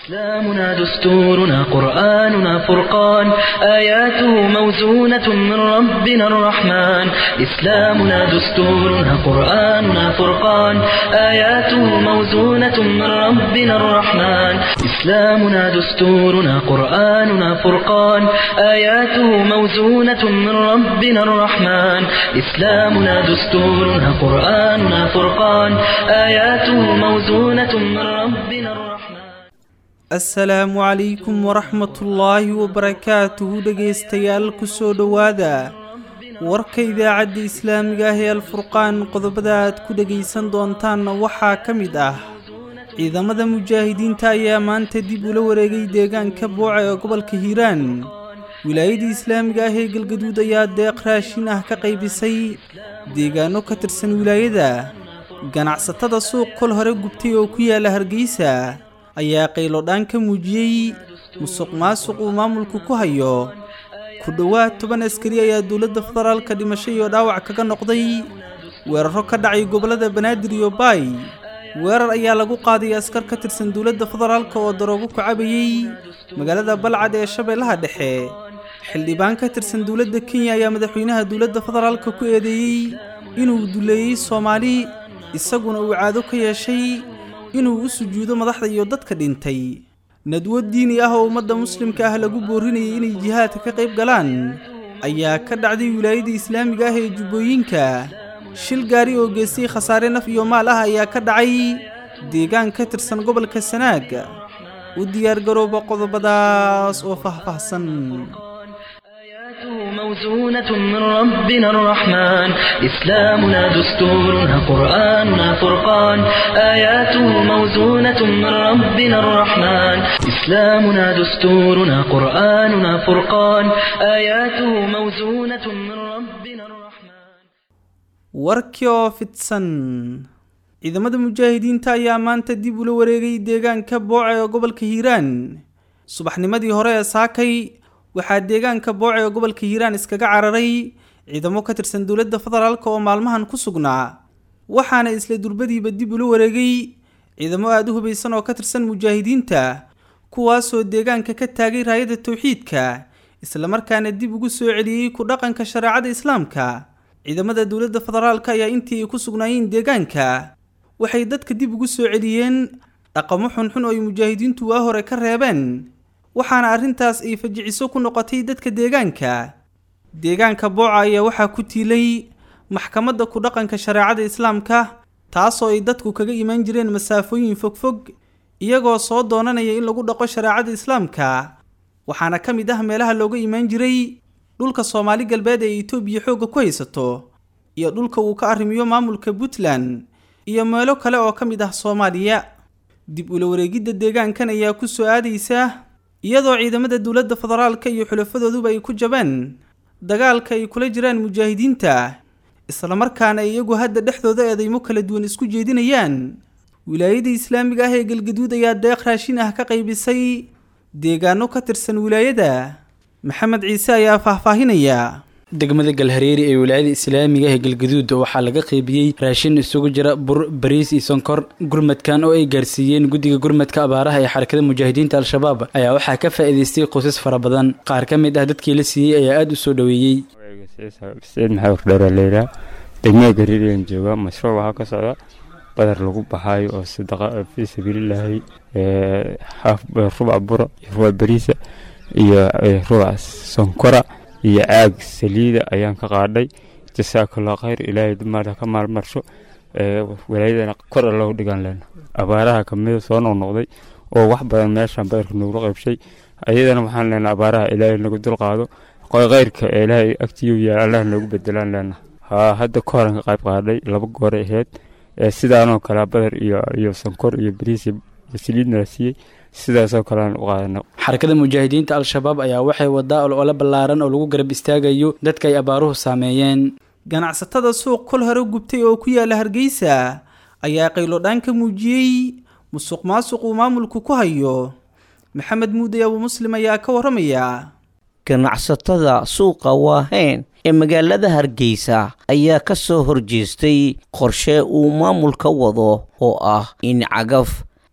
إسلامنا دستورنا قرآننا فرقان آياته موزونة من ربنا الرحمن إسلامنا دستورنا قرآننا فرقان آياته موزونة من ربنا الرحمن إسلامنا دستورنا قرآننا فرقان آياته موزونة من ربنا الرحمن إسلامنا دستورنا قرآننا فرقان آياته موزونة من ربنا الرحمن asalaamu calaykum waraxmatullaahi wabarakaatuhu dhegaystayaal kusoo dhowaada warka idaacadda islaamiga ah ee alfurqaan qodobada aad ku dhegaysan doontaanna waxaa ka mid ah ciidamada mujaahidiinta ayaa maanta dib ula wareegay deegaanka booca ee gobolka hiiraan wilaayada islaamiga ah ee galgaduud ayaa deeq raashin ah ka qaybisay deegaano ka tirsan wilaayada ganacsatada suuq kol hore gubtay oo ku yaala hargeysa ayaa qaylodhaan ka muujiyey musuq maasuq uu maamulku ku hayo ku dhowaad toban askari ayaa dowladda federaalka dhimasho iyo dhaawac kaga noqday weeraro ka dhacay gobollada banaadir iyo baay weerar ayaa lagu qaaday askar ka tirsan dowladda federaalka oo daroogo ku cabayey magaalada balcad ee shabeellaha dhexe xildhibaan ka tirsan dowladda kenya ayaa madaxweynaha dowladda federaalka ku eedeeyey inuu duleeyey soomaali isaguna uu caado ka yeeshay inuu u sujuudo madaxda iyo dadka dhintay nadwo diini ah oo ummadda muslimka ah lagu boorinayay inay jihaadka ka qayb galaan ayaa ka dhacday wilaayada islaamiga ah ee jubbooyinka shil gaari oo geystay khasaare naf iyo maal ah ayaa ka dhacay deegaan ka tirsan gobolka sanaag u diyaargarooba qodobadaas oo faahfaahsan آياته موزونة من ربنا الرحمن إسلامنا دستورنا قرآننا فرقان آياته موزونة من ربنا الرحمن إسلامنا دستورنا قرآننا فرقان آياته موزونة من ربنا الرحمن warkii oo fidsan ciidamada mujaahidiinta ayaa maanta dib ula wareegay deegaanka booca ee gobolka hiiraan subaxnimadii hore ee saakay waxaa deegaanka booce ee gobolka hiiraan iskaga cararay ciidamo ka tirsan dowladda federaalka oo maalmahan ku sugnaa waxaana isla durbadiiba dib ula wareegay ciidamo aada u hubaysan oo ka tirsan mujaahidiinta kuwaasoo deegaanka ka taagay raayada towxiidka islamarkaana dib ugu soo celiyey ku dhaqanka shareecada islaamka ciidamada dowladda federaalka ayaa intii ay ku sugnaayeen deegaanka waxay dadka dib ugu soo celiyeen dhaqamo xunxun oo ay mujaahidiintu waa hore ka reebeen waxaana arrintaas ay fajiciso ku noqotay dadka deegaanka deegaanka booca ayaa waxaa ku tiilay maxkamadda ku dhaqanka shareecada islaamka taasoo ay dadku kaga imaan jireen masaafooyin fogfog iyagoo soo doonanaya in lagu dhaqo shareecada islaamka waxaana ka mid ah meelaha looga imaan jiray dhulka soomaali galbeed ee itoobiya xoogga ku haysato iyo dhulka uu ka arrimiyo maamulka puntland iyo meelo kale oo ka mid ah soomaaliya dib ula wareegidda deegaankan ayaa ku soo aadaysa iyadoo ciidamada dowladda federaalka iyo xulafadooduba ay ku jabeen dagaalka ay kula jiraan mujaahidiinta islamarkaana ay iyagu hadda dhexdooda eedeymo kala duwan isku jeedinayaan wilaayada islaamiga ah ee galgaduud ayaa deeq raashin ah ka qaybisay deegaano ka tirsan wilaayada maxamed ciise ayaa faahfaahinaya degmada galhareeri ee wilaayada islaamiga ee galgaduud waxaa laga qeybiyey raashin isugu jira bur bariis iyo sonkor gurmadkan oo ay gaarsiiyeen guddiga gurmadka abaaraha ee xarakada mujaahidiinta al-shabaab ayaa waxaa ka faa'iidaystay qoysas fara badan qaar ka mid ah dadkii la siiyey ayaa aada u soo dhoweeyey saciid maxaa wardheera leyla degmada galhareeriyan jooga mashruuc waxaa ka socda badar lagu baxaayo oo sadaqa fii sabiililaahi rubac bura iyo rubac bariisa iyo rubac sonkora iyo caag saliida ayaan ka qaadhay jasaakallah khayr ilaahay maada ka maalmarsho walaayadana kor allahu dhigan lena abaaraha kamida soo noqnoqday oo wax badan meeshan badarka noogula qaybshay ayadana waxaan leenaa abaaraha ilaahay nagu dulqaado khayrka ee ilaahay agtiyu yaal allah noogu bedelaan leena haa hadda ka horan ka qayb qaadhay laba goore aheyd sidaanoo kale badar iyo iyo sonkor iyo bariis iyo saliidna la siiyey sidaasoo kalean u qaadana xarakada mujaahidiinta al-shabaab ayaa waxay wadaa olole ballaaran oo lagu garab istaagayo dadka ay abaaruhu saameeyeen ganacsatada suuq kol hore gubtay oo ku yaala hargeysa ayaa qaylodhaan ka muujiyey musuq maasuq uu maamulku ku hayo maxamed muuday abu muslim ayaa ka warramaya ganacsatada suuqa waaheyn ee magaalada hargeysa ayaa ka soo horjeestay qorshe uu maamulka wado oo ah in cagaf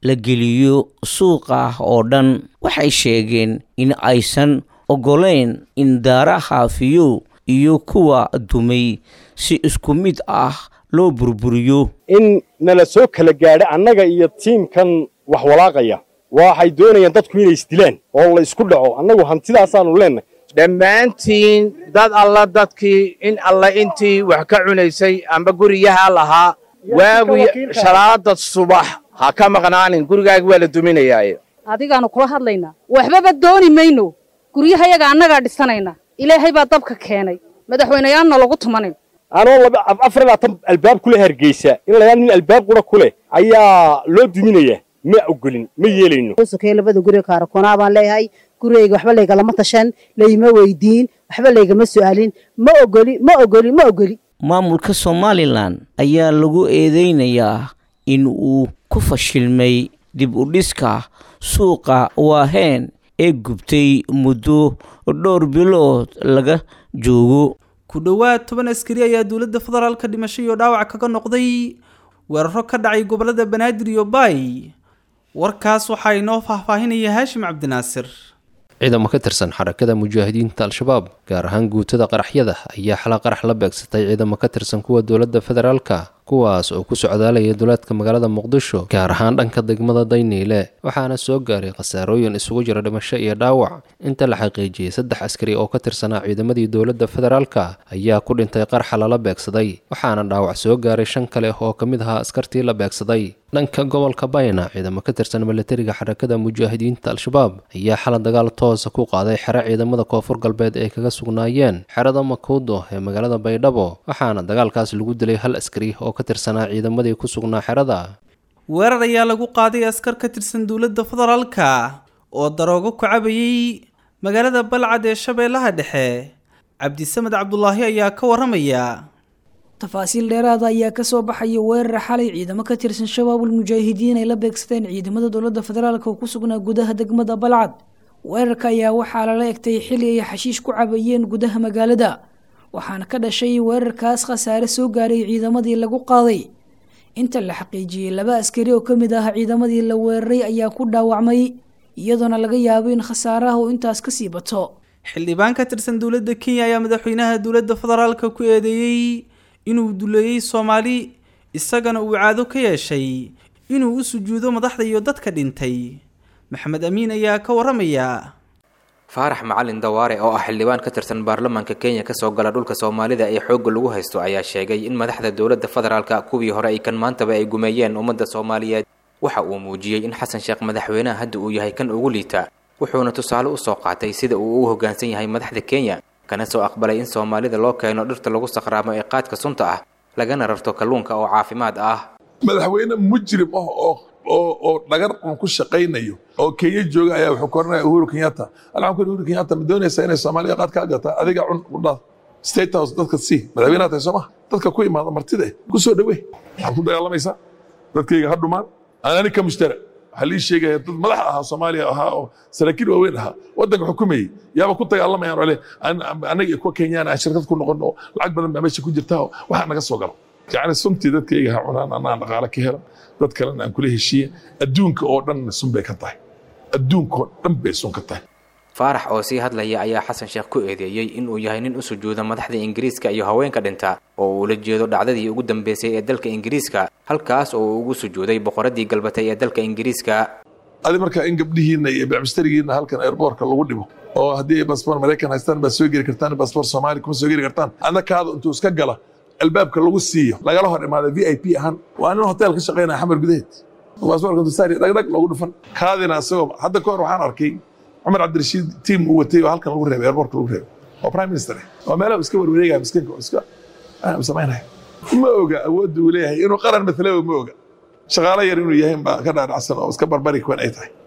la geliyo suuqa oo dhan waxay sheegeen in aysan oggolayn in daaraha fiyow iyo kuwa dumay si isku mid ah loo burburiyo in nala soo kala gaadho annaga iyo tiimkan wax walaaqaya waxay doonayaan dadku inay isdilaan oo la isku dhaco annagu hantidaasaannu leennahay dhammaantiin dad alla dadkii in alla intii wax ka cunaysay amba guriyaha lahaa waagii shalaada subax ha ka maqnaanin gurigaaga waa la duminayaaye adigaanu kula hadlaynaa waxbaba dooni mayno guryahayaga annagaa dhisanayna ilaahay baa dabka keenay madaxweyneyaanna lagu tumanin anoo afar labaatan albaab kule hargeysa in layaa nin albaab qura ku leh ayaa loo duminayaa ma ogolin ma yeelayno sokey labada guriga kaarakoonaa baan leeyahay gurigayga waxba laygalama tashan layma weydiin waxba laygama su'aalin ma ogoli ma ogoli ma ogoli maamulka somalilan ayaa lagu eedeynayaa in uu ku fashilmay dib u dhiska suuqa waaheen ee gubtay muddo dhowr bilood laga joogo ku dhowaad toban askari ayaa dowladda federaalka dhimasho iyo dhaawac kaga noqday weeraro ka dhacay gobollada banaadir iyo baay warkaas waxaa inoo faahfaahinaya haashim cabdinaasir ciidamo ka tirsan xarakada mujaahidiinta al-shabaab gaar ahaan guutada qaraxyada ayaa xala qarax la beegsatay ciidamo ka tirsan kuwa dowladda federaalka kuwaas oo ku socdaalaya duleedka magaalada muqdisho gaar ahaan dhanka degmada dayniile waxaana soo gaaray khasaarooyin isugu jira dhimasho iyo dhaawac inta la xaqiijiyey saddex askari oo ka tirsanaa ciidamadii dowladda federaalka ayaa ku dhintay qarxa lala beegsaday waxaana dhaawac soo gaaray shan kale oo ka mid ahaa askartii la beegsaday dhanka gobolka bayna ciidamo ka tirsan milatariga xarakada mujaahidiinta al-shabaab ayaa xala dagaal toosa ku qaaday xero ciidamada koonfur galbeed ay kaga sugnaayeen xerada makuudo ee magaalada baydhabo waxaana dagaalkaas lagu dilay hal askari oo ka tirsanaa ciidamadii ku sugnaa xerada weerar ayaa lagu qaaday askar ka tirsan dowladda federaalka oo daroogo ku cabayay magaalada balcad ee shabeellaha dhexe cabdisamed cabdulaahi ayaa ka waramaya tafaasiil dheeraada ayaa kasoo baxaya weerar xalay ciidamo ka tirsan shabaabul mujaahidiin ay la beegsadeen ciidamada dowladda federaalk oo ku sugnaa gudaha degmada balcad weerarka ayaa waxaa lala egtay xili ay xashiish ku cabayeen gudaha magaalada waxaana ka dhashay weerarkaas khasaare soo gaaray ciidamadii lagu qaaday inta la xaqiijiyey laba askari oo ka mid ah ciidamadii la weeraray ayaa ku dhaawacmay iyadoona laga yaabo in khasaaraha uu intaas kasii bato xildhibaan ka tirsan dowladda kenya ayaa madaxweynaha dowladda federaalka ku eedeeyey inuu duleeyey soomaali isagana uu caado ka yeeshay inuu u sujuudo madaxda iyo dadka dhintay maxamed amiin ayaa ka waramaya faarax macalin dawaare oo ah xildhibaan ka tirsan baarlamaanka kenya kasoo gala dhulka soomaalida ee xoogga lagu haysto ayaa sheegay in madaxda dowladda federaalka kuwii hore ay kan maantaba ay gumeeyeen ummadda soomaaliyeed waxa uu muujiyey in xasan sheekh madaxweynaha hadda uu yahay kan ugu liita wuxuuna tusaale usoo qaatay sida uu u hoggaansan yahay madaxda kenya kana soo aqbalay in soomaalida loo keeno dhirta lagu sakhraamo ee qaadka sunta ah lagana rarto kalluunka oo caafimaad ah madaxweyne mujrim ah oo oo oo dhagar un ku shaqaynayo oo kenya jooga ayaa wuxuu koranaya uhuru kenyatta alxamku uhuru kenyatta ma doonaysaa inay soomaaliya qaad kaa gata adiga cun udhaad state house dadka sii madaxweynaha tahay sooma dadka ku imaada martida ku soo dhawee waxaad ku dagaalamaysaa dadkayga ha dhumaan anani ka mushtara waxaa lii sheegaya dad madax ahaa soomaaliya ahaa oo saraakiil waaweyn ahaa waddanka xukumayey yaaba ku dagaalamayaan ole annaga kuwa kenyaan aan shirkad ku noqon oo lacag badan baa meesha ku jirta oo waxaa naga soo galo yacni suntii dadkayga ha cunaan annaan dhaqaale ka helan dad kalena aan kula heshiiye adduunka oo dhan sun bay ka tahay adduunka oo dhan bay sun ka tahay faarax oo sii hadlaya ayaa xasan sheekh ku eedeeyey inuu yahay nin u sujuuda madaxda ingiriiska iyo haweenka dhinta oo uu la jeedo dhacdadii ugu dambeysay ee dalka ingiriiska halkaas oo uu ugu sujuuday boqoradii galbatay ee dalka ingiriiska adi markaa in gabdhihiinna iyo bacmistarigiinna halkan airboortka lagu dhibo oo haddii ay basboor maraykan haystaan baad soo geli kartaan basboor soomaali kuma soo geli kartaan adna kaada intuu iska gala albaabka lagu siiyo lagala hor imaada v i p ahaan waa nin hotel ka shaqaynaya xamar gudaheed basboorka dusaari dhagdhag loogu dhufan kaadina isagoo hadda ka hor waxaan arkay cumar cabdirashiid tiim uu watay oo halkan lagu reebay airportka lagu reebay oo prime minister oo meelaha iska warwareegaya miskiinka oo iska samaynaya ma oga awoodda uu leeyahay inuu qaran matalowa ma oga shaqaalo yar inuu yahay baa ka dhaadhacsan oo iska barbari kuwan ay tahay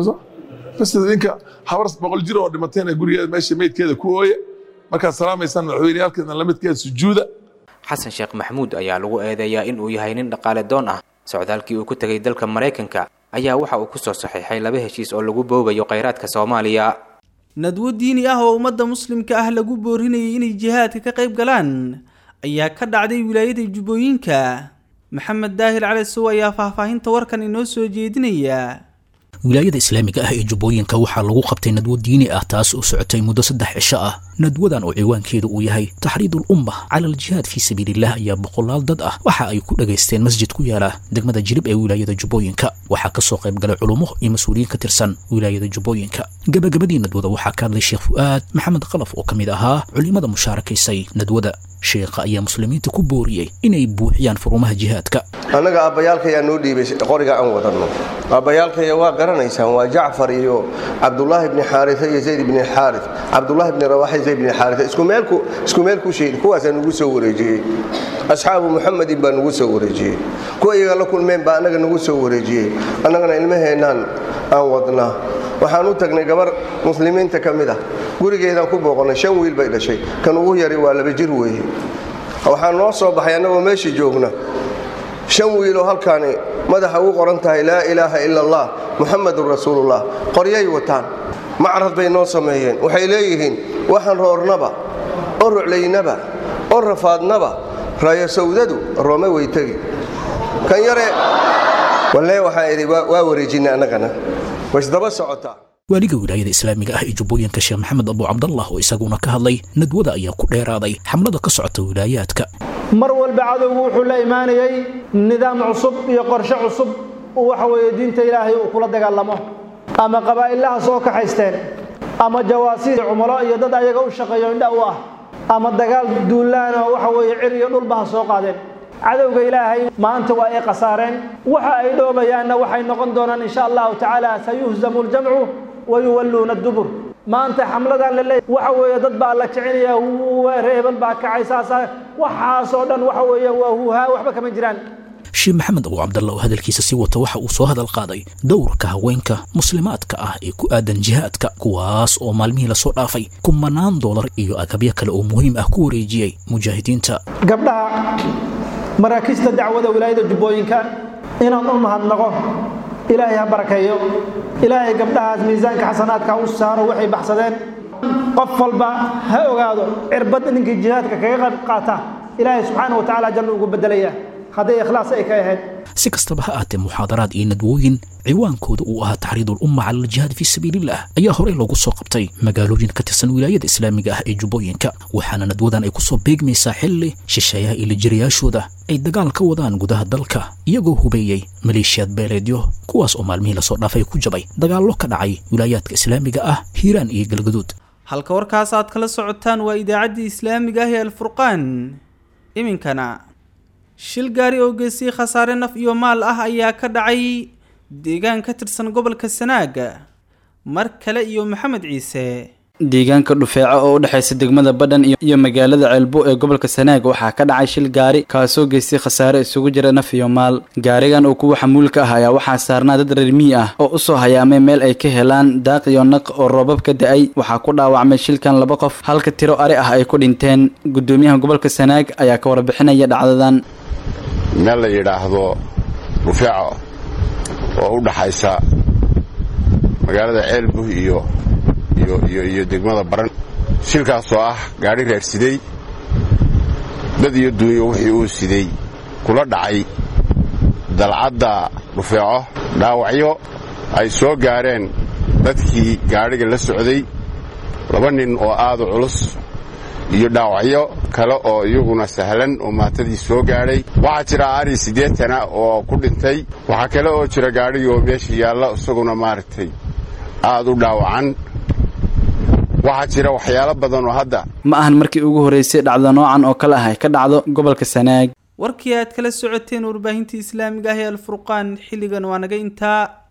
bas ninka habar boqol jir oo dhimatayna gurigeeda meesha meydkeeda ku ooya markaad salaamaysaan madaxweyneyaalkeedna lamidkeeda sujuuda xasan sheekh maxamuud ayaa lagu eedeeyaa in uu yahay nin dhaqaale doon ah socdaalkii uu ku tegay dalka maraykanka ayaa waxa uu ku soo saxiixay laba heshiis oo lagu boobayo khayraadka soomaaliya nadwo diini ah oo ummadda muslimka ah lagu boorinayay inay jihaadka ka qayb galaan ayaa ka dhacday wilaayada jubbooyinka maxamed daahir cali suw ayaa faahfaahinta warkan inoo soo jeedinaya wilaayada islaamiga ah ee jubbooyinka waxaa lagu qabtay nadwo diini ah taas oo socotay muddo saddex cisho ah nadwadan oo ciwaankeedu uu yahay taxriidul umma cala aljihaad fii sabiililah ayaa boqolaal dad ah waxa ay ku dhagaysteen masjid ku yaala degmada jirib ee wilaayada jubbooyinka waxaa ka soo qayb galay culummo iyo mas-uuliyiin ka tirsan wilaayada jubbooyinka gabagabadii nadwada waxaa ka hadlay sheekh fu'aad maxamed khalaf oo ka mid ahaa culimmada mushaarakaysay nadwada sheekha ayaa muslimiinta ku booriyey inay buuxiyaan furumaha jihaadka annaga aabbayaalkayaa noo dhiibay qoriga aan wadanno aabbayaalkaya waa garanaysaan waa jacfar iyo cabdulaahi bni xaaria iyo zayd bni xaari cabdulaahi bni rawaxa zayd bni xaaria isku meel ku sheedi kuwaasaa nugu soo wareejiyey asxaabu muxamedin baa nugu soo wareejiyey kuwa iyaga la kulmeen baa annaga nugu soo wareejiyey annagana ilmaheennaan aan wadnaa waxaan u tagnay gabar muslimiinta ka mid ah gurigeedaan ku booqonnay shan wiil bay dhashay kan ugu yari waa laba jir weeye waxaa noo soo baxay annagoo meeshii joogna shan wiiloo halkaani madaxa ugu qoran tahay laa ilaaha ila allah muxamadun rasuulullah qoryay wataan macrad bay noo sameeyeen waxay leeyihiin waxaan roornaba oo ruclaynaba oo rafaadnaba raayo sawdadu roome way tegi kan yare walle waxaan idhi waa wareejinay annagana waisdaba socotaa waaliga wilaayada islaamiga ah ee jubbooyinka sheekh maxamed abu cabdallah oo isaguna ka hadlay nadwada ayaa ku dheeraaday xamlada ka socota wilaayaadka mar walba cadowgu wuxuu la imaanayey nidaam cusub iyo qorshe cusub uu waxa weeye diinta ilaahay uu kula dagaalamo ama qabaa'ilaha soo kaxaysteen ama jawaasiis cumulo iyo dad ayaga u shaqeeyo indha u ah ama dagaal duulaan oo waxa weeye cir iyo dhulba ha soo qaadeen cadowga ilaahay maanta waa ay khasaareen waxa ay dhoobayaanna waxay noqon doonaan insha allahu tacaala sayuhzamu ljamcu wayuwalluuna adubur maanta xamladan laleey waxa weeye dad baa la kicinaya reebel baa kacay saasa waxaasoo dhan waxa weeye waa huuhaa waxba kama jiraan sheekh maxamed abu cabdalla oo hadalkiisa sii wata waxa uu soo hadal qaaday dowrka haweenka muslimaadka ah ee ku aadan jihaadka kuwaas oo maalmihii lasoo dhaafay kumanaan doolar iyo agabyo kale oo muhiim ah ku wareejiyey mujaahidiinta gabdhaha maraakiista dacwada wilaayada jubbooyinka inaan u mahadnaqo ilaahay ha barakeeyo ilaahay gabdhahaas miisaanka xasanaadka u saaro waxay baxsadeen qof walba ha ogaado cirbad ninkii jihaadka kaga qayb qaata ilaahay subxaana wa tacaala janno ugu bedelaya hadday ikhlaas ay ka ahayd si kastaba ha aatee muxaadaraad iyo nadwooyin ciwaankooda uu ahaa taxriidul umma cala aljihaad fii sabiilillah ayaa horey loogu soo qabtay magaalooyin ka tirsan wilaayada islaamiga ah ee jubbooyinka waxaana nadwadan ay ku soo beegmaysaa xilli shisheeyaha iyo lijiriyaashooda ay dagaal ka wadaan gudaha dalka iyagoo hubeeyey maleeshiyaad beeleedyo kuwaas oo maalmihii lasoo dhaafay ku jabay dagaallo ka dhacay wilaayaadka islaamiga ah hiiraan iyo galgaduud halka warkaas aad kala socotaan waa idaacaddii islaamiga ah ee alfurqaan iminkana shil gaari oo geystay khasaare naf iyo maal ah ayaa ka dhacay deegaan ka tirsan gobolka sanaaga mar kale iyo maxamed ciise deegaanka dhufeeco oo u dhexaysa degmada badhan iyo magaalada ceelbo ee gobolka sanaag waxaa ka dhacay shil gaari kaasoo geystay khasaare isugu jira naf iyo maal gaarigan oo kuwa xamuulka ah ayaa waxaa saarnaa dad reer miyi ah oo usoo hayaamay meel ay ka helaan daaq iyo naq oo roobab ka da-ay waxaa ku dhaawacmay shilkan laba qof halka tiro ari ah ay ku dhinteen gudoomiyaha gobolka sanaag ayaa ka warbixinaya dhacdadan meel la yidhaahdo dhufeeco oo u dhaxaysa magaalada ceelbuh iyo iyo degmada baran shilkaasoo ah gaadhi raadsiday dad iyo duunyo wixii uu siday kula dhacay dalcadda dhufeeco dhaawacyo ay soo gaareen dadkii gaadhiga la socday laba nin oo aadu culus iyo dhaawacyo kale oo iyaguna sahlan oo maatadii soo gaadhay waxaa jira ari siddeetana oo ku dhintay waxaa kale oo jira gaadhigii oo meesha yaalla isaguna maaragtay aad u dhaawacan waxaa jira waxyaalo badan oo hadda ma ahan markii ugu horreysay dhacdo noocan oo kale ah ay ka dhacdo gobolka sanaag warkii aad kala socoteen warbaahintii islaamiga ah ee alfurqaan xilligan waa naga intaa